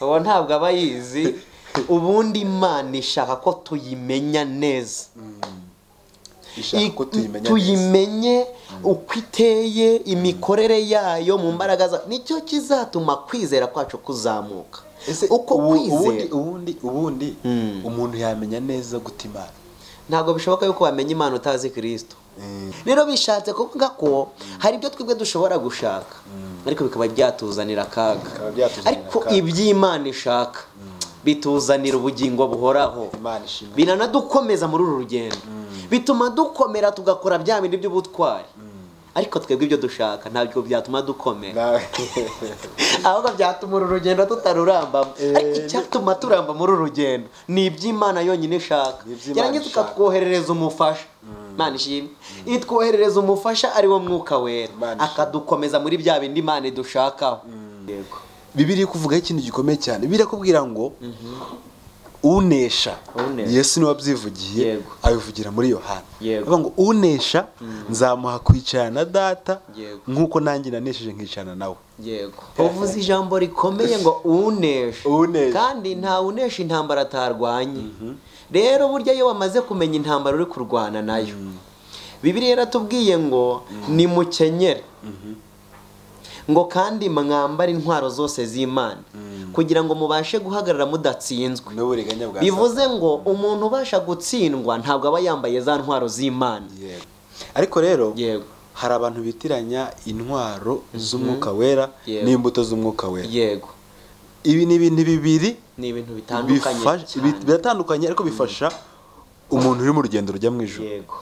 ubu ntabwo aba yizi ubundi imana ishaka ko tuyimenya neza ishaka ko tuyimenya neza tuyimenye uko iteye imikorere yayo mu mbaraga zayo nicyo kizatuma kwizera kwacu kuzamuka ese uko ubu- ubundi kwizera ubundi ubundi Mm. umuntu yamenya neza guta imana ntabwo bishoboka yuko wamenya imana utazi kirisito Mm. rero bishatse kuvuga ko hari ibyo twebwe dushobora gushaka ariko bikaba byatuzanira akaga Bikaba byatuzanira ariko akaga. iby'imana ishaka bituzanira ubugingo buhoraho imana ishimwe biranadukomeza muri uru rugendo bituma dukomera tugakora bya bindi by'ubutwari ariko twebwe ibyo dushaka ntabwo byatuma dukomera nawe ahubwo byatuma uru rugendo tutarurambamo ariko icyatuma turamba muri uru rugendo ni iby'imana yonyine ishaka Ni iby'Imana yarangiza ishaka. ikatwoherereza umufasha imana ishimwe itwoherereza umufasha ari wo mwuka wera Imana ishimwe. akadukomeza muri bya bindi imana idushakaho yego bibiri iri kuvugaho ikintu gikomeye cyane bibiri irakubwira ngo unesha Unesha. yesu niwe wabyivugiye Yego. abivugira muri yohana Yego. avuga ngo unesha nzamuha kwicarana na data Yego. nk'uko nanjye nanesheje nkicarana nawe yego uvuze ijambo rikomeye ngo unesha Unesha. kandi nta unesha intambara atarwanye rero burya iyo wamaze kumenya intambara uri kurwana nayo bibiriya yaratubwiye ngo ni mukenyere ngo kandi mwambare intwaro zose z'imana kugira ngo mubashe guhagarara mudatsinzwe n'uburiganya bwa bivuze ngo umuntu ubasha gutsindwa ntabwo aba yambaye za ntwaro z'imana Yego. ariko rero yego hari abantu bitiranya intwaro z'umwuka wera Yego. n'imbuto z'umwuka wera yego ibi ni ibintu bibiri ni ibintu bitandukanye bifasha- cyane. bi- biratandukanye ariko bifasha umuntu uri mu rugendo rujya mu ijoro yego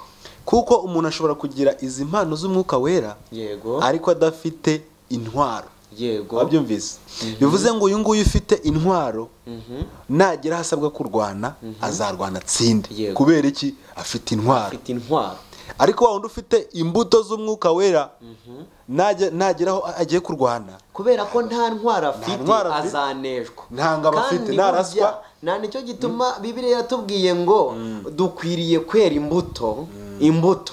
kuko umuntu ashobora kugira izi mpano z'umwuka wera yego ariko adafite intwaro yego wabyumvise bivuze ngo uyu nguyu ufite intwaro Mhm. nagera aho asabwa kurwana azarwana atsinde Yego. kubera iki afite intwaro afite intwaro ariko wa wundi ufite imbuto z'umwuka wera najya- nagera aho agiye kurwana kubera ko nta ntwaro afite ntwaro afite. azaneshwa Nta ngabo Kandi afite, nta raswa. burya nta nicyo gituma bibiliya yatubwiye ngo dukwiriye kwera imbuto imbuto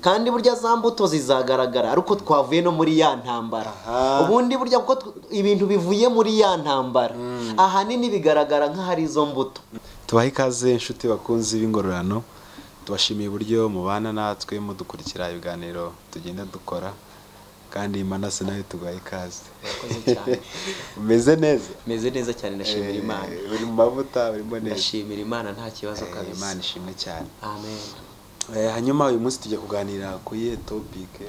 kandi burya za mbuto zizagaragara ari uko twavuye no muri ya ntambara Aha. ubundi burya kuko tw- ibintu bivuye muri ya ntambara ahanini bigaragara nk'ahari izo mbuto tubahe ikaze inshuti bakunzi b'ingororano tubashimiye uburyo mubana natwe mudukurikira ibiganiro tugenda dukora kandi manase nawe tubahe ikaze Murakoze cyane. umeze neza meze neza cyane ndashimira imana Eh, uri mu mavuta urimo neza ndashimira imana nta kibazo Eh, imana kabisa ishimwe cyane amen Eh, hanyuma uyu munsi tujya kuganira ku iyihe topike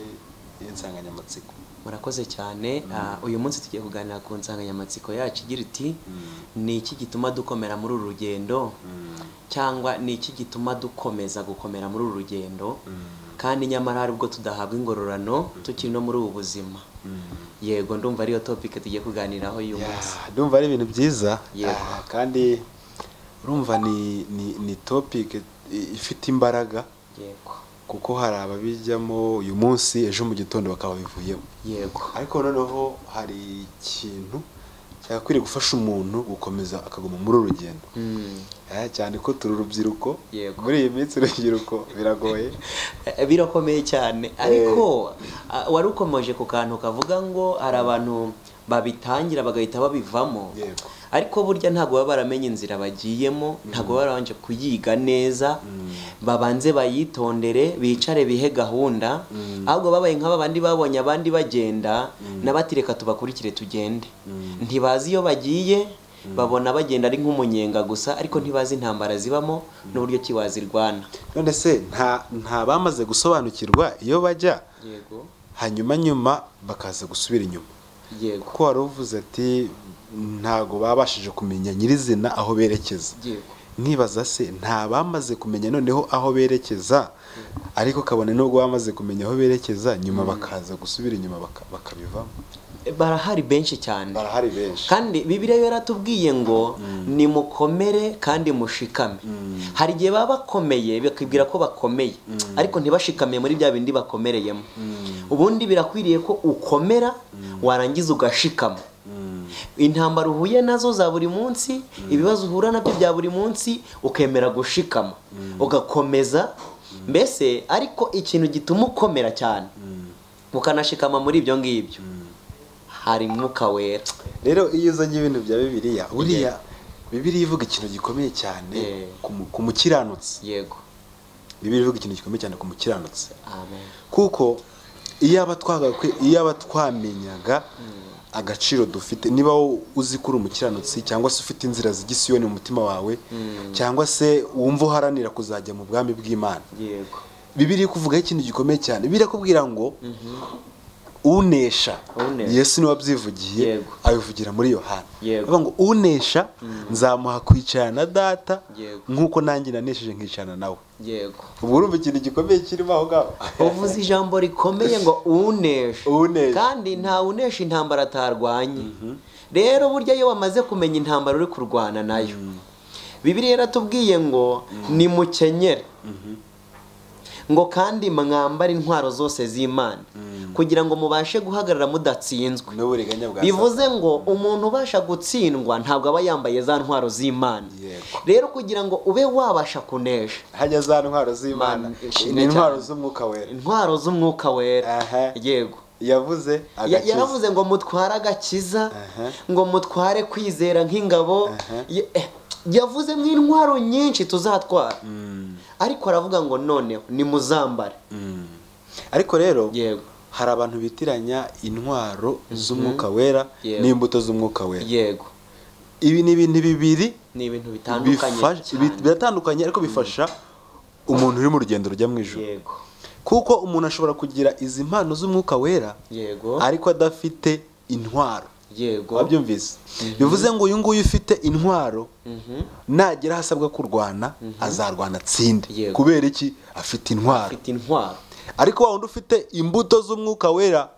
y'insanganyamatsiko murakoze cyane Ah, uyu munsi tugiye kuganira ku nsanganyamatsiko yacu igira iti ni iki gituma dukomera muri uru rugendo cyangwa ni iki gituma dukomeza gukomera muri uru rugendo kandi nyamara hari ubwo tudahabwa ingororano tukiri no muri ubu buzima yego ndumva ariyo topike tugiye kuganiraho uyu Ya, munsi ndumva ari ibintu byiza Yego. Ah, kandi urumva ni ni ni topike ifite imbaraga yego kuko hari ababijyamo uyu munsi ejo mu gitondo bakaba bivuyemo yego ariko noneho hari ikintu cyagakwiriye gufasha umuntu gukomeza akaguma muri uru rugendo Mm. Eh, cyane ko turi urubyiruko Yego. muri iyi minsi urubyiruko biragoye Eh, birakomeye cyane ariko ah, wari ukomeje ku kantu kavuga ngo hari abantu babitangira bagahita babivamo Yego. ariko burya ntabwo baba baramenye inzira bagiyemo ntabwo baba barabanje kuyiga neza babanze bayitondere bicare bihe gahunda ahubwo babaye nk'aba bandi babonye abandi bagenda n'abatireka tubakurikire tugende ntibazi iyo bagiye babona bagenda ari nk'umunyenga gusa ariko ntibazi intambara zibamo n'uburyo ki wazirwana none se nta nta bamaze gusobanukirwa iyo bajya yego hanyuma nyuma bakaza gusubira inyuma yego kuko wari uvuze ati ntago babashije kumenya nyirizina aho berekeza yego nkibaza se nta bamaze kumenya noneho aho berekeza ariko kabone nubwo bamaze kumenya aho berekeza nyuma bakaza gusubira inyuma baka- bakabivamo barahari benshi cyane barahari benshi kandi bibiliya yaratubwiye ngo nimukomere kandi mushikame hari igihe baba bakomeye bakibwira ko bakomeye ariko ntibashikamiye muri bya bindi bakomereyemo ubundi birakwiriye ko ukomera warangiza ugashikama intambara uhuye nazo za buri munsi ibibazo uhura nabyo bya buri munsi ukemera gushikama ugakomeza mbese ariko ikintu gituma ukomera cyane ukanashikama muri ibyo ngibyo hari umwuka wera rero iyo uzanye ibintu bya bibiliya buriya bibiliya ivuga ikintu gikomeye cyane Yeah. ku mu- ku mukiranutsi yego bibiliya ivuga ikintu gikomeye cyane ku mukiranutsi amen kuko iyo aba twagakwi- iyo aba twamenyaga agaciro dufite niba wo- uzi ko uri umukiranutsi cyangwa se ufite inzira z'igisiyoni mu mutima wawe cyangwa se wumva uharanira kuzajya mu bwami bw'imana yego bibiri kuvugaho ikintu gikomeye cyane birakubwira ngo unesha Unesha. yesu niwe wabyivugiye Yego. abivugira muri yohana Yego. avuga ngo unesha nzamuha kwicarana na data Yego. nk'uko nanjye nanesheje nkicarana nawe yego ubwo urumva ikintu gikomeye kirimo aho ngaho uvuze ijambo rikomeye ngo uneshe Uneshe. kandi nta unesha intambara atarwanye rero burya iyo wamaze kumenya intambara uri kurwana nayo bibiri yaratubwiye ngo nimukenyere ngo kandi mwambare intwaro zose z'imana kugira ngo mubashe guhagarara mudatsinzwe n'uburiganya bwa bivuze ngo umuntu ubasha gutsindwa ntabwo aba yambaye za ntwaro z'imana Yego. rero kugira ngo ube wabasha kunesha hajya za ntwaro z'imana Man, ishimwe ni intwaro cyane. z'umwuka wera intwaro z'umwuka wera Aha. yego yavuze Ya- agakiza yaravuze ngo mutware agakiza Aha. ngo mutware kwizera nk'ingabo Ya- eh, yavuze nk'intwaro nyinshi tuzatwara ariko aravuga ngo noneho nimuzambare Mm. ariko rero yego hari abantu bitiranya intwaro z'umwuka wera Yego. n'imbuto z'umwuka wera yego ibi ni ibintu bibiri ni ibintu bitandukanye bifasha- bi- cyane. biratandukanye ariko bifasha umuntu uri mu rugendo rujya mu ijoro yego kuko umuntu ashobora kugira izi mpano z'umwuka wera yego ariko adafite intwaro yego wabyumvise bivuze ngo uyu nguyu ufite intwaro Mhm. nagera aho asabwa kurwana azarwana atsinde Yego. kubera iki afite intwaro afite intwaro ariko wa wundi ufite imbuto z'umwuka wera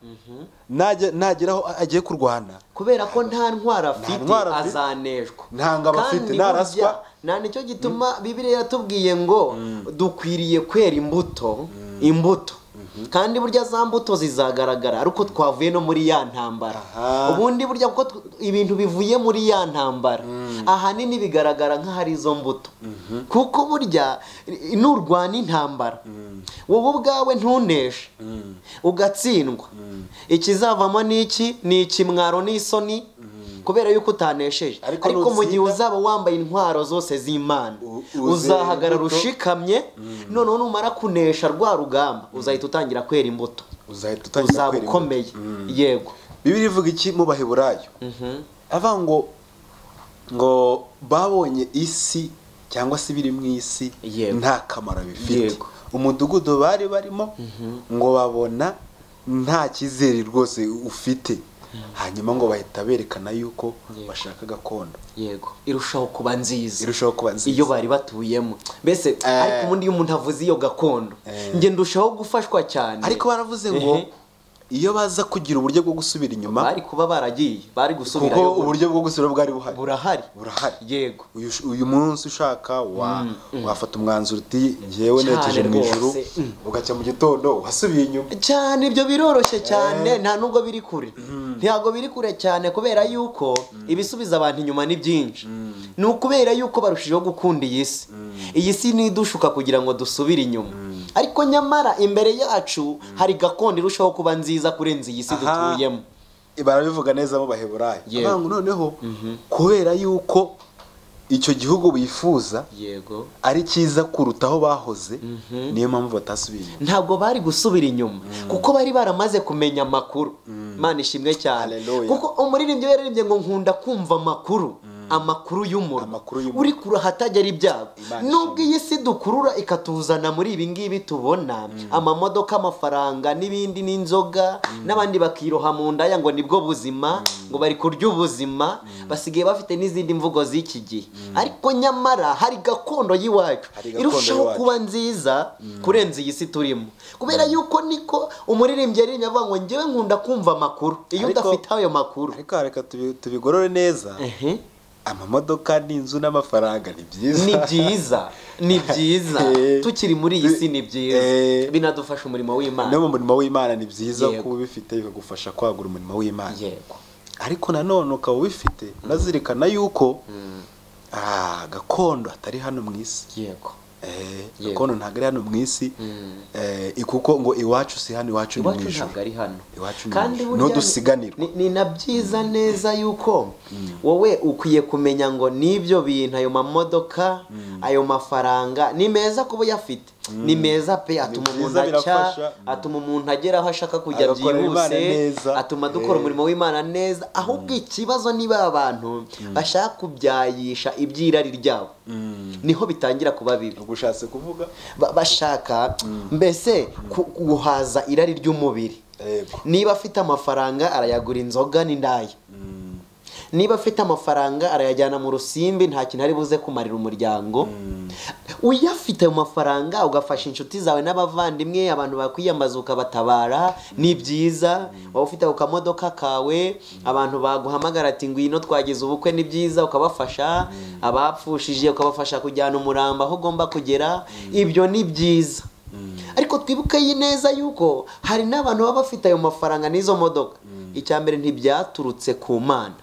najya- nagera aho agiye kurwana kubera ko nta ntwaro afite ntwaro afite. azaneshwa Nta ngabo Kandi afite, nta burya raswa. nta nicyo gituma bibiliya yatubwiye ngo dukwiriye kwera imbuto imbuto kandi burya za mbuto zizagaragara ari uko twavuye no muri ya ntambara Aha. ubundi burya kuko tw- ibintu bivuye muri ya ntambara ahanini bigaragara nk'ahari izo mbuto kuko burya i- nurwana intambara wowe ubwawe ntuneshe ugatsindwa ikizavamo ni iki ni ikimwaro n'isoni kubera yuko utanesheje Ariko ariko mu gihe nutsinda- uzaba wambaye intwaro zose z'imana U- uzera uzahagarara imbuto. ushikamye noneho numara kunesha rwa rugamba uzahita utangira kwera imbuto uzahita utangira uzaba kwera ukomeye yego bibiri ivuga iki mu baheburayo avuga ngo ngo babonye isi cyangwa se ibiri mu isi Yego. nta kamaro bifite Yego. umudugudu bari barimo ngo babona nta cyizere rwose ufite hanyuma ngo bahita berekana yuko Yego. bashaka gakondo yego irushaho kuba nziza irushaho kuba nziza iyo bari batuyemo mbese Eh. ariko ubundi iyo umuntu avuze iyo gakondo njye ndushaho gufashwa cyane ariko baravuze ngo Ehe. iyo baza kugira uburyo bwo gusubira inyuma bari kuba baragiye bari kuko gusubirayo uburyo bwo gusubira bwari buhari burahari burahari yego uyu, uyu munsi ushaka wa, wafata umwanzuro uti ngewe Cyane nerekeje mu rwose, ijuru mm. ugacya mu gitondo wasubiye inyuma cyane ibyo biroroshye cyane nta nubwo biri kure ntabwo biri kure cyane kubera yuko ibisubiza abantu inyuma ni byinshi ni ukubera yuko barushijeho gukunda iyi si iyi si nidushuka kugira ngo dusubire inyuma ariko nyamara imbere yacu hari gakondo irushaho kuba nziza kurenza iyi si Aha. dutuyemo barabivuga neza mu baheburayo Yego. Avuga ngo noneho kubera yuko icyo gihugu bifuza yego ari cyiza kuruta aho bahoze niyo mpamvu batasubiye inyuma ntabwo bari gusubira inyuma kuko bari baramaze kumenya amakuru Imana ishimwe cyane Hallelujah. kuko umuririmbyi we yaririmbye ngo nkunda kumva amakuru amakuru y'umurwa Amakuru y'umurwa. uri kure ahatajyera ibyago Imana nubwo iyi si dukurura ikatuzana muri ibi ngibi tubona amamodoka amafaranga n'ibindi n'inzoga n'abandi bakiroha mu ndaya ngo nibwo buzima ngo bari kurya ubuzima basigaye bafite n'izindi mvugo z'iki gihe ariko nyamara hari gakondo y'iwacu Hari gakondo irushaho y'iwacu. kuba nziza kurenza iyi si turimo kubera yuko niko umuririmbyi yaririmbye avuga ngo njyewe nkunda kumva amakuru iyo Ariko- udafite ayo makuru ariko reka tubi- tubigorore neza Ehe. amamodoka n'inzu n'amafaranga ni byiza ni byiza ni byiza Eh. tukiri muri iyi si ni Eh. byiza binadufasha umurimo no w'imana mu murimo w'imana ni byiza Yego. kuba ubifite bikagufasha kwagura umurimo w'imana yego ariko nanone ukaba ubifite unazirikana yuko ah, gakondo atari hano mu isi yego Yego. gakondo ntabwo ari hano mu isi eh, kuko ngo iwacu si hano iwacu ni mu iwacu ijuru ntabwo ari hano Iwacu ni kandi ijuru. burya Niho dusiganirwa. ni- ni na byiza neza yuko wowe ukwiye kumenya ngo n'ibyo bintu ayo mamodoka ayo mafaranga ni meza kuba uyafite ni meza pe atuma byiza, umuntu acya birafasha. atuma umuntu agera aho ashaka kujya Agakorera Imana byihuse neza. atuma dukora Eh. umurimo w'imana neza ahubwo ikibazo niba abantu bashaka kubyayisha iby'irari ryabo niho bitangira kuba bibi ubwo ushatse kuvuga ba- bashaka mbese ku- guhaza irari ry'umubiri Yego. niba afite amafaranga arayagura inzoga n'indaya niba afite amafaranga arayajyana mu rusimbi nta kintu ari buze kumarira umuryango uyafite ayo mafaranga ugafasha inshuti zawe n'abavandimwe abantu bakwiyambaza ukabatabara ni byiza waba ufite ako kamodoka kawe abantu baguhamagara ati ngwino twagize ubukwe ni byiza ukabafasha abapfushije ukabafasha kujyana umurambo aho ugomba kugera ibyo ni byiza ariko twibuke yi neza yuko hari n'abantu baba bafite ayo mafaranga n'izo modoka icya mbere ntibyaturutse ku mana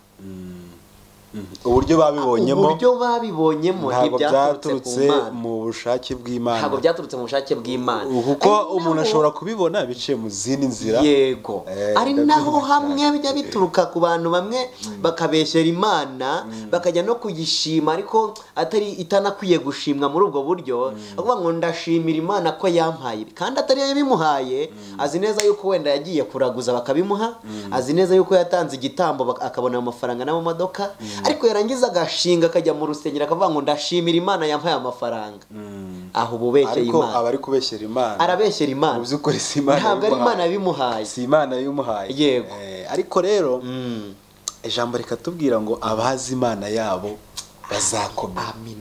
uburyo babibonyemo uburyo babibonyemo ntabwo ntibyaturutse ku byaturutse mana mu bushake ntabwo bw'imana byaturutse mu bushake bw'imana kuko Ari naho- umuntu ashobora kubibona biciye mu zindi nzira yego Eh, ari ndabyumva naho cyane. hamwe bijya bituruka ku bantu bamwe bakabeshyera imana bakajya no kuyishima ariko atari itanakwiye gushimwa muri ubwo buryo bavuga ngo ndashimira imana ko yampaye ibi." kandi atari yo yabimuhaye azi neza yuko wenda yagiye kuraguza bakabimuha azi neza yuko yatanze igitambo bak- akabona ayo mafaranga n'amamodoka ariko yarangiza agashinga akajya mu rusengero akavuga ngo ndashimira imana yampaye amafaranga aho uba ubeshyeye ariko imana aba ari kubeshyera imana arabeshyera imana mu by'ukuri si imana ntabwo ari yabimuhaye. imana yabimuhaye si imana yabimuhaye Yego. Eh, ariko rero ijambo rikatubwira ngo abazi imana yabo bazakomera Amin.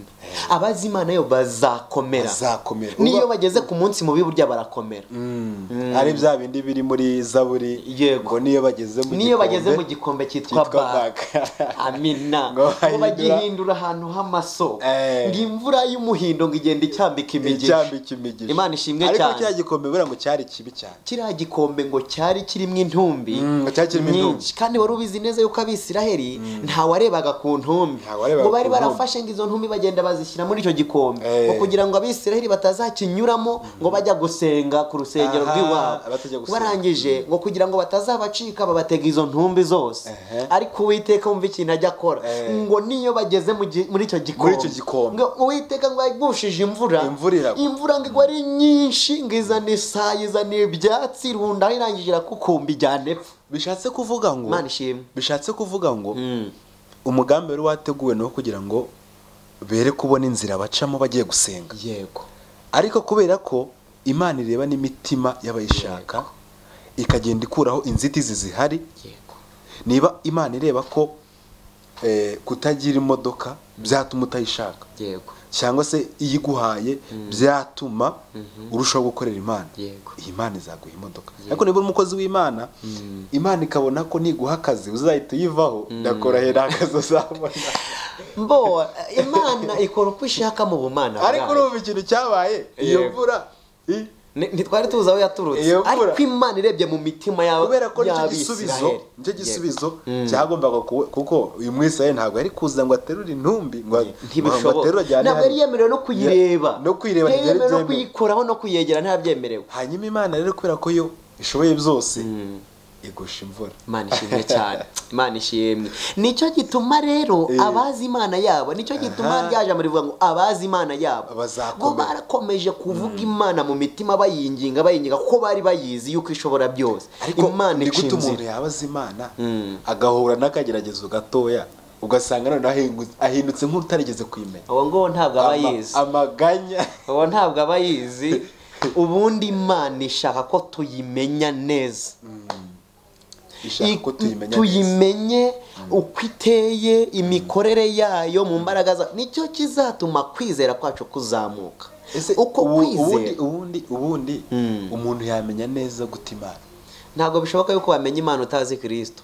abazi imana yo bazakomera bazakomera niyo Uba- bageze ku munsi mubi burya barakomera Mm. ari bya bindi biri muri zaburi Yego. ngo niyo bageze mu niyo bageze mu gikombe gikombe cyitwa cyitwa baga baga. amina Ngo ngo bahindura- bagihindura ahantu h'amaso Eh. ngo imvura y'umuhindo ngo igenda icyambika imigisha icyambi cy'imigisha Imana ishimwe ariko cyane. cya gikombe buriya ngo cyari kibi cyane kiriya gikombe ngo cyari kirimo intumbi Mm, ngo cyari kirimo intumbi. nyinshi kandi wari ubizi neza yuko abisiraheli ntawarebaga ku ntumbi Ntawarebaga ngo bari ku ntumbi. barafashe ngo izo ntumbi bagenda bazishyira muri icyo gikombe Eh. ngo kugira ngo abisiraheli batazakinyuramo ngo bajya gusenga ku rusengero Aha, rw'iwabo batajya gusenga. barangije ngo kugira ngo batazabacika babatega izo ntumbi zose Ehe. ariko uwiteka wumva ikintu ajya akora Eh. ngo niyo bageze mu gi- muri icyo gikombe icyo gikombe. ngo uwiteka ngo yagushije imvura Imvura iragwa. imvura ngo igwe ari nyinshi ngo izana isaha izana ibyatsi irundaho irangije irakukumba ijyana epfa bishatse kuvuga ngo imana ishimwe bishatse kuvuga ngo umugambi wari wateguwe ni uwo kugira ngo bere kubona inzira bacamo bagiye gusenga yego ariko kubera ko imana ireba n'imitima y'abayishaka ikagenda ikuraho inzitizi zihari yego niba imana ireba ko eh, kutagira imodoka byatuma utayishaka yego cyangwa se iyo iguhaye byatuma urushaho gukorera imana Yego. iyi Imana izaguha imodoka ariko niba uri umukozi w'imana imana ikabona ko niguha akazi uzahita uyivaho ndakorohera akazi uzabona mbo imana ikora uko ishaka mu bumana ariko bwayo. urumva ikintu cyabaye iyo Yego. mvura i- Ni- ntitwari tuzi aho yaturutse Iyo mvura. ariko imana irebye mu mitima yaba kubera ko nicyo gisubizo y'abisiraheli nicyo gisubizo Mm. cyagombaga kuba- kuko uyu mwisirayeli ntabwo yari kuza ngo aterure intumbi ngo ngo aterure ntibishoboka ajyane ntabwo yari hariya. yemerewe no kuyireba no kuyireba yari ntibyari yemerewe no byemewe. kuyikoraho no kuyegera ntabyemerewe hanyuma imana rero kubera ko yo ishoboye byose igusha imvura imana ishimwe cyane imana ishimwe nicyo gituma rero Eh. abazi imana yabo nicyo gituma Aha. ryaje rivuga ngo abazi imana yabo Bazakomera. bo barakomeje kuvuga imana mu mitima bayinginga bayinginga ko bari bayizi yuko ishobora byose ariko imana ni ica gute umuntu inzira yabaza imana agahura n'akageragezo gatoya ugasanga noneho ahingu- ahindutse nk'utarigeze kwimenya uwo nguwo ntabwo aba Ama- yizi amaganya uwo ntabwo aba yizi ubundi imana ishaka ko tuyimenya neza ishaka ko I- tuyimenya neza. tuyimenye uko iteye imikorere yayo mu mbaraga zayo nicyo kizatuma kwizera kwacu kuzamuka Ese uko ubu- ubundi kwizera ubundi ubundi umuntu yamenya neza guta imana ntabwo bishoboka yuko wamenya imana utazi kirisito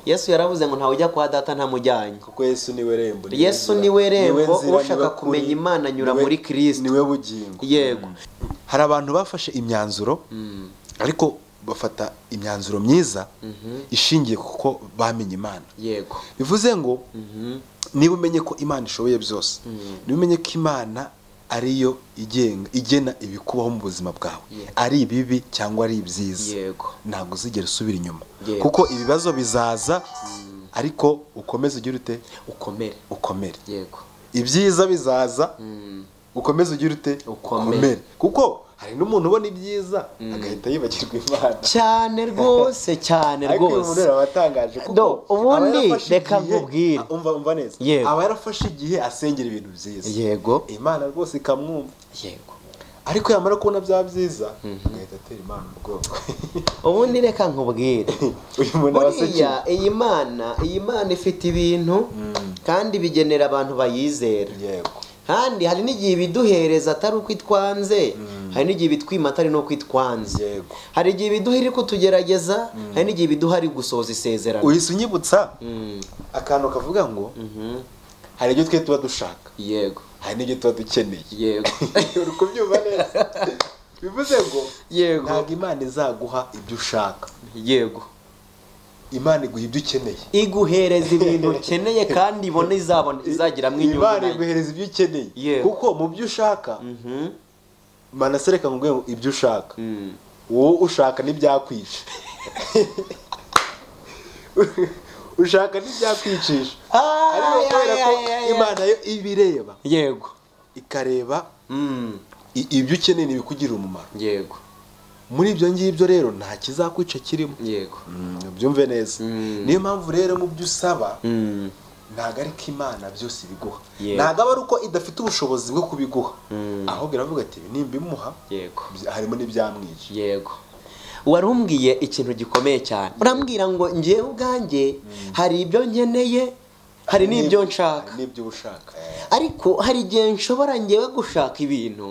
yesu yaravuze ngo ntawe ujya kwa data ntamujyanye kuko yesu niwe rembo niwe Yesu nzira, niwe rembo, niwe nzira, ushaka niwe kuri, kumenya Imana anyura niwe- muri Kristo. niwe bugingo yego hari abantu bafashe imyanzuro ariko bafata imyanzuro myiza ishingiye kuko bamenye imana yego bivuze ngo niba umenye ko imana ishoboye byose niba umenye ko imana ariyo igenga igena ibikubaho mu buzima bwawe ari ibibi cyangwa ari ibyiza Yego. ntabwo uzigera usubira inyuma Yego. kuko ibibazo bizaza ariko ukomeze ugire ute ukomere ukomere yego ibyiza bizaza ukomeze ugire ute Ukomere. kuko hari n'umuntu ubona ibyiza agahita yibagirwa imana cyane rwose cyane ariko uyu muntu rwose rero abatangaje kuko Do, ubundi aba yarafashe reka igihe- nkubwire. Ah, umva umva neza Yego. aba yarafashe igihe asengera ibintu byiza yego imana rwose ikamwumva yego ariko yamara kubona bya byiza agahita atera imana ubwoko ubundi reka nkubwire uyu muntu aba asekeye buriya iyi mana iyi mana ifite ibintu kandi bigenera abantu bayizera yego kandi hari n'igihe ibiduhereza atari uko itwanze hari n'igihe ibitwima atari n'uko itwanze Yego. hari igihe ibiduha iri kutugerageza hari n'igihe ibiduha ari gusoza isezerano uhise unyibutsa Mm, akantu kavuga ngo hari ibyo twe tuba dushaka yego hari n'ibyo tuba dukeneye yego uri kubyumva neza bivuze ngo Yego. ntabwo imana izaguha ibyo ushaka yego imana iguha ibyo ukeneye iguhereza ibintu ukeneye kandi ibona izabona izagiramo inyungu imana nayo. iguhereza ibyo ukeneye Yego. kuko mu byo ushaka Mhm. manase reka nkubwire ngo ibyo ushaka Mm. wowe ushaka ntibyakwica ushaka ntibyakwicisha Ah, ariko kubera ko yeah, yeah, yeah. imana yo ibireba yego ikareba Mm, i- ibyo ukeneye ntibikugirire umumaro yego muri ibyo ngibyo rero nta kizakwica kirimo yego byumve neza Mm. niyo mpamvu rero mu byo usaba Mm, ntabwo ari ko imana byose ibiguha Yego. ntabwo aba ari uko idafite ubushobozi bwo kubiguha Mm. ahubwo iravuga ati "Ibi nimbimuha yego bya- harimo n'ibyamwishe yego warumbwiye ikintu gikomeye cyane urambwira ngo ngewe ubwanjye hari ibyo nkeneye hari n'ibyo nshaka hari n'ibyo uba ushaka ariko hari igihe nshobora ngewe gushaka ibintu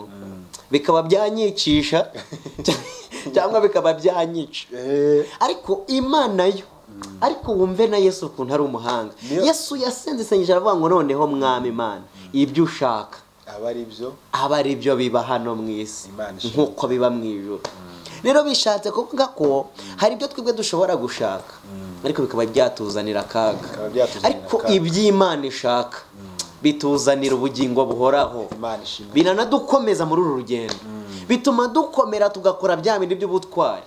bikaba byanyicisha cyangwa bikaba byanyica Eh, ariko imana yo ariko wumve na yesu ukuntu ari umuhanga Niyo- yesu yasenze isengesho aravuga ngo noneho mwami imana ibyo ushaka aba ari byo aba ari byo biba hano mu isi Imana ishaka. nk'uko biba mu ijuru rero bishatse kuvuga ko hari ibyo twebwe dushobora gushaka ariko bikaba byatuzanira akaga Bikaba byatuzanira ariko akaga. iby'imana ishaka bituzanira ubugingo buhoraho imana ishimwe biranadukomeza muri uru rugendo bituma dukomera tugakora bya bindi by'ubutwari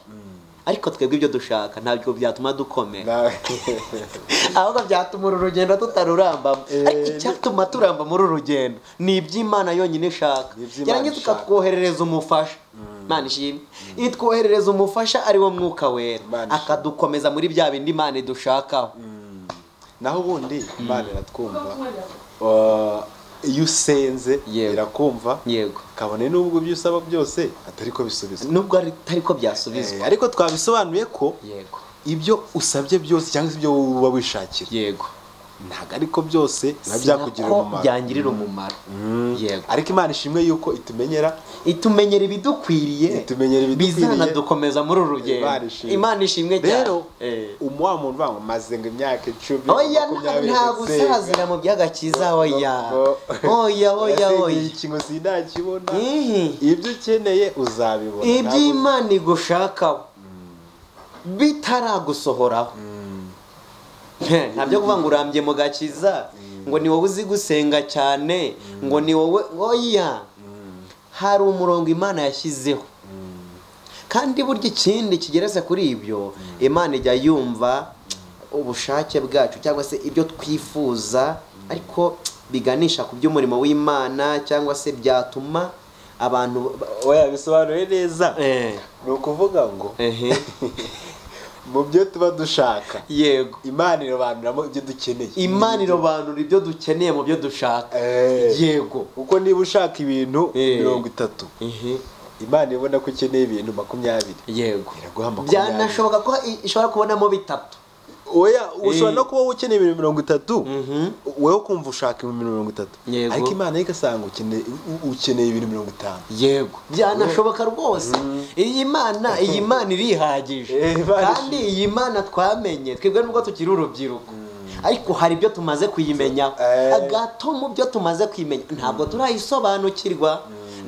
ariko twebwe ibyo dushaka ntabwo byatuma dukomera nawe ahubwo byatuma uru rugendo tutarurambamo Eh, ariko icyatuma turamba muri uru rugendo ni iby'imana yonyine ishaka Ni iby'Imana yarangiza ishaka. ikatwoherereza umufasha imana ishimwe itwoherereza umufasha ari wo mwuka wera Imana ishimwe. akadukomeza muri bya bindi imana idushakaho naho ubundi imana iratwumva Uh, iyo usenze Yego. irakumva yego kabone n'ubwo ibyo usaba byose atari ko bisubizwa nubwo ari- atari ko byasubizwa Eh, ariko twabisobanuye ko yego ibyo usabye byose cyangwa se ibyo wowe uba wishakira yego ntabwo ariko byose biba byakugirira Sinako umumaro byangirira umumaro yego ariko imana ishimwe yuko itumenyera itumenyera ibidukwiriye Itumenyera ibidukwiriye. bizanadukomeza muri uru rugendo Imana ishimwe. imana ishimwe cyane rero Eh. umu- wa muntu uvuga ngo maze ngo imyaka icumi oya makumyabiri nta ndetse- gusazira mu by'agakiza oya Oh, oh. oya oya Urasenyeye oya ikintu sinakibona Ihi. ibyo ukeneye uzabibona Ntabwo- iby'imana igushakaho bitaragusohoraho Heh, ntabyo kuvuga ngo urambye mu gakiza ngo ni wowe uzi gusenga cyane ngo ni wowe oya hari umurongo imana yashyizeho kandi burya ikindi kigeretse kuri ibyo imana ijya yumva ubushake bwacu cyangwa se ibyo twifuza ariko biganisha ku by'umurimo w'imana cyangwa se byatuma abantu ba- oya bisobanuye neza Eh, ni ukuvuga ngo ehe, mu byo tuba dushaka yego imana irobanuramo ibyo dukeneye imana irobanura ibyo dukeneye mu byo dushaka Eh. yego kuko niba ushaka ibintu Eh. mirongo itatu Ehe, imana ibona ko ukeneye ibintu makumyabiri yego Iraguha makumyabiri. byanashoboka ko i- ishobora kubonamo bitatu oya ushobora no kuba ukeneye ibintu mirongo itatu Mhm. wowe kumva ushaka ibintu mirongo itatu Yego. ariko imana yo igasanga ukeneye u- ukeneye ibintu mirongo itanu yego byanashoboka rwose iyi mana iyi mana irihagije Eh, Imana kandi iyi mana twamenye twebwe nubwo tukiri urubyiruko ariko hari ibyo tumaze kuyimenyaho Eh. agato mu byo tumaze kuyimenya ntabwo turayisobanukirwa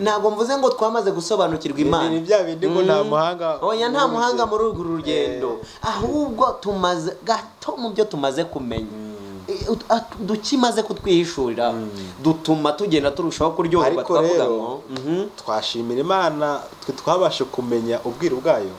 ntabwo mvuze ngo twamaze gusobanukirwa imana ni bya bindi ngo nta muhanga oya nta muri muhanga urugendo. muri urwo rugendo ahubwo tumaze gato mu byo tumaze kumenya I- ut- at- uduki maze kutwihishurira dutuma tugenda turushaho kuryoherwa ariko twavuga rero ngo mhm, twashimira imana twe twabashe kumenya ubwiru bwayo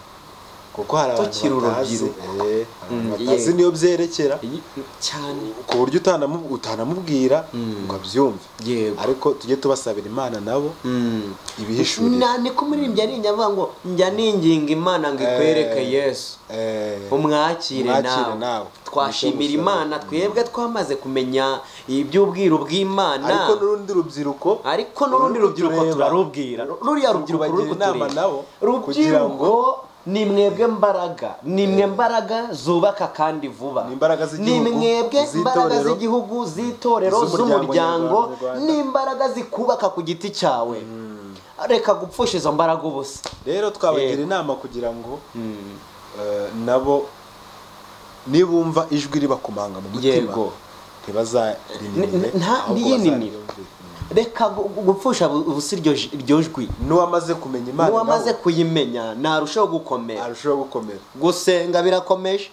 kuko hari abantu Tukiri batazi urubyiruko. eh, hari abantu Mm, batazi yeah. niyo byerekera iyi- cyane ku buryo utanamu- utanamubwira ngo abyumve Yego. ariko tujye tubasabira imana nabo Mm. ibihishurire Na- niko umuririmbyi aririnda avuga ngo njya ninginga imana ngo ikwereke Eh. yesu Eh, umwakire umwakire nawe nawe. twashimira imana twebwe twamaze kumenya iby'ubwiru bw'imana ariko n'urundi rubyiruko ariko n'urundi rubyiruko tureba, turarubwira ruriya rubyiruko ruri tubagira inama kutureba. nabo kugira rubyiruko ngo ni mwebwe mbaraga ni mwe mbaraga zubaka kandi vuba Ni imbaraga z'igihugu, ni mwebwe z'itorero, mbaraga z'igihugu z'itorero z'umuryango z'umuryango nyarwanda. ni imbaraga zikubaka ku giti cyawe reka gupfusha izo mbaraga ubusa rero twabagira Yego. inama kugira ngo eh, nabo nibumva ijwi ribakomanga mu mutima Yego. ntibazarinimire N- nta- ahubwo ntiyininire. bazaryumvire. reka gu- gu- gupfusha bu- ubusa iryo ji- iryo jwi n'uwamaze kumenya imana n'uwamaze nawe kuyimenya ntarushaho gukomera arushaho gukomera gusenga birakomeje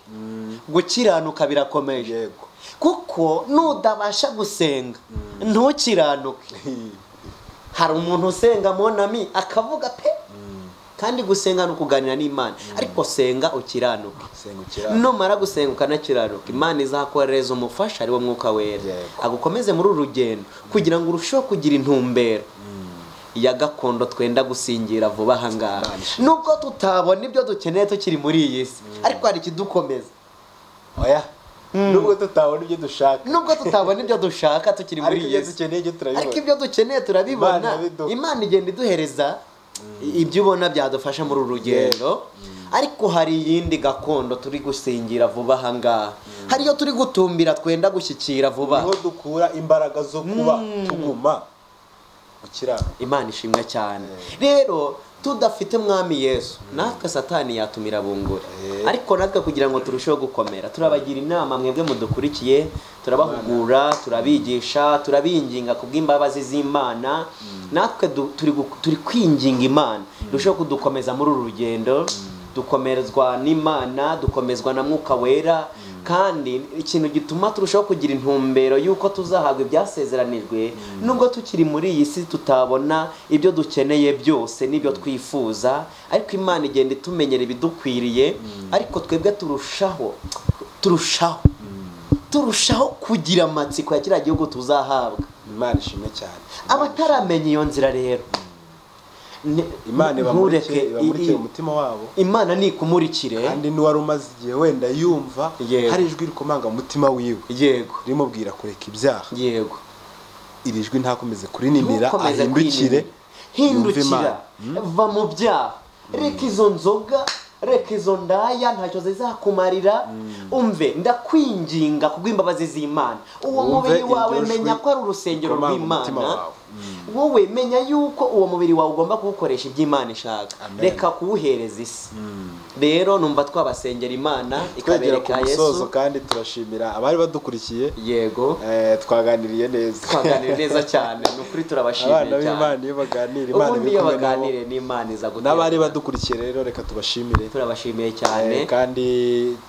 gukiranuka birakomeje yego kuko nutabasha gusenga ntukiranuke hari umuntu usenga monami akavuga pe kandi gusenga ni ukuganira n'imana ariko senga ukiranuke sengukira numara gusenga ukanakiranuka imana izakoherereza umufasha ariwo mwuka wera Yego. agukomeze muri uru rugendo kugira ngo urusheho kugira intumbero ya gakondo twenda gusingira vuba aha ngaha Imana ishimwe. nubwo tutabona ibyo dukeneye tukiri muri iyi si ariko hari ikidukomeza oya nubwo tutabona ibyo dushaka nubwo tutabona ibyo dushaka tukiri muri ariko iyi ibyo si dukeneye ibyo ariko turabibona ibyo dukeneye turabibona Imana ibiduha. imana igenda iduhereza ibyo ubona byadufasha muri uru rugendo ariko hari iyindi gakondo turi gusingira vuba aha ngaha hari iyo turi gutumbira twenda gushyikira vuba niho dukura imbaraga zo kuba tuguma gukiranuka imana ishimwe cyane rero tudafite mwami yesu natwe satani yatumira bungura ariko natwe kugira ngo turusheho gukomera turabagira inama mwebwe mudukurikiye turabahugura turabigisha turabinginga ku bw'imbabazi z'imana natwe du- turi gu- turi kwinginga imana irusheho kudukomeza muri uru rugendo dukomezwa n'imana dukomezwa na mwuka wera kandi ikintu gituma turushaho kugira intumbero y'uko tuzahabwa ibyasezeranijwe nubwo tukiri muri iyi si tutabona ibyo dukeneye byose n'ibyo twifuza ariko imana igenda itumenyera ibidukwiriye ariko twebwe turushaho turushaho turushaho kugira amatsiko ya kiriya gihugu tuzahabwa imana ishimwe cyane abataramenya iyo nzira rero ni- imana ntureke ibamurikire ibamurikire i- i- umutima wabo imana nikumurikire kandi n'uwari umaze igihe wenda yumva Yego. hari ijwi rikomanga mu mutima wiwe yego rimubwira kureka ibyaha yego iri jwi ntakomeze kurinimira Ntukomeze ahindukire kwinanira. yumve Imana. hindukira va mu byaha reka izo nzoga reka izo ndaya ntacyo zizakumarira umve ndakwinginga kubw'imbabazi z'imana uwo Wumve mubiri wawe iryo jwi menya ko ari urusengero rikomanga umutima rw'imana wawe. wowe menya yuko uwo mubiri wawe ugomba kuwukoresha ibyo imana ishaka Amen. reka kuwuhereza isi rero numva twabasengera imana twegera ku ikabereka musozo yesu kandi turashimira abari badukurikiye yego Eh, twaganiriye neza twaganira neza cyane ni ukuri abana turabashimiye b'imana cyane iyo baganira imana ubundi iri iyo kumwe nabo baganire n'imana iza gutera n'abari badukurikiye rero reka tubashimire turabashimiye Eh, cyane kandi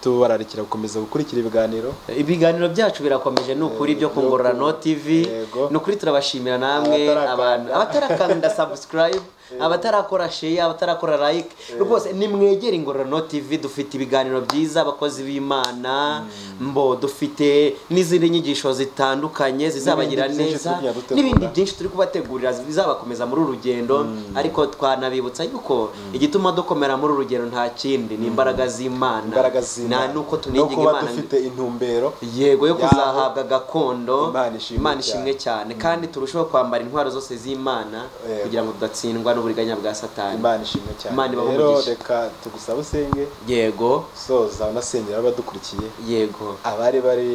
tubararikira gukomeza gukurikira ibiganiro ibiganiro byacu birakomeje ni ukuri byo kungorora no tv Yego. ni ukuri turabashimira namwe Abatarakanda. abantu abatarakanda subscribe abatarakora share abatarakora like rwose nimwegere ingororano tv dufite ibiganiro byiza abakozi b'imana mbo dufite n'izindi nyigisho zitandukanye zizabagira N'ibindi byinshi neza turi kubategurira. n'ibindi byinshi turi kubategurira bizabakomeza muri uru rugendo ariko twanabibutsa yuko igituma dukomera muri uru rugendo nta kindi ni imbaraga z'imana imbaraga z'imana nta nuko no tunigiga kuba imana dufite intumbero yego yo Yaho. kuzahabwa gakondo Imana ishimwe imana ishimwe cyane kandi turusheho kwambara intwaro zose z'imana Yego. kugira ngo tudatsindwa n'uburiganya bwa satani imana ishimwe cyane Imana ibahe rero umugisha. reka tugusaba usenge yego soza unasengera abadukurikiye yego abari bari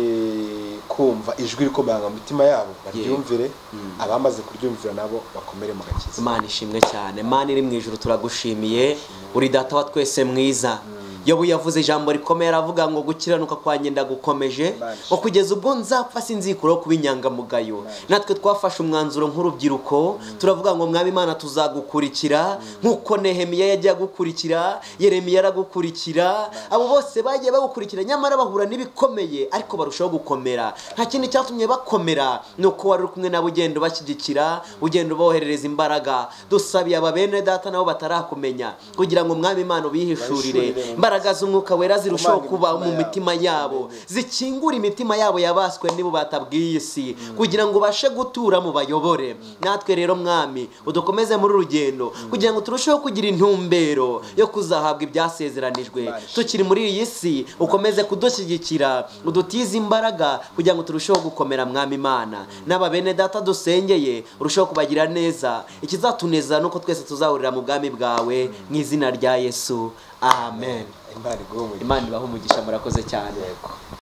kumva ijwi rikomanga mu mitima yabo baryumvire abamaze kuryumvira nabo bakomere mu gakiza imana ishimwe cyane imana iri mu ijuru turagushimiye uri data wa twese mwiza yobu yavuze ijambo rikomeye aravuga ngo gukiranuka kwanjye ndagukomeje ngo kugeza ubwo nzapfa sinzikuraho kuba inyangamugayo natwe twafashe umwanzuro nk'urubyiruko turavuga ngo mwaba imana tuzagukurikira nk'uko nehemiya yajya gukurikira yeremiya aragukurikira abo bose bagiye bagukurikira nyamara bahura n'ibikomeye ariko barushaho gukomera nta kindi cyatumye bakomera ni uko wari uri kumwe nabo ugenda ubashyigikira ugenda uboherereza imbaraga dusabiye aba bene data nabo batarakumenya kugira ngo mwami imana ubihishurire imbaraga z'umwuka wera zirushaho kuba mu mitima yabo zikingura imitima yabo yabaswe nibo batabwiye isi kugira ngo ubashe gutura mu bayobore natwe rero mwami udukomeze muri urugendo kugira ngo turusheho kugira intumbero yo kuzahabwa ibyasezeranijwe tukiri muri iyi si ukomeze kudushyigikira udutize imbaraga kugira ngo turusheho gukomera mwami imana n'aba bene data dusengeye urusheho kubagira neza ikizatuneza ni uko twese tuzahurira mu bwami bwawe mu izina rya yesu amen Imana iguhe umugisha. imana ibaha umugisha murakoze cyane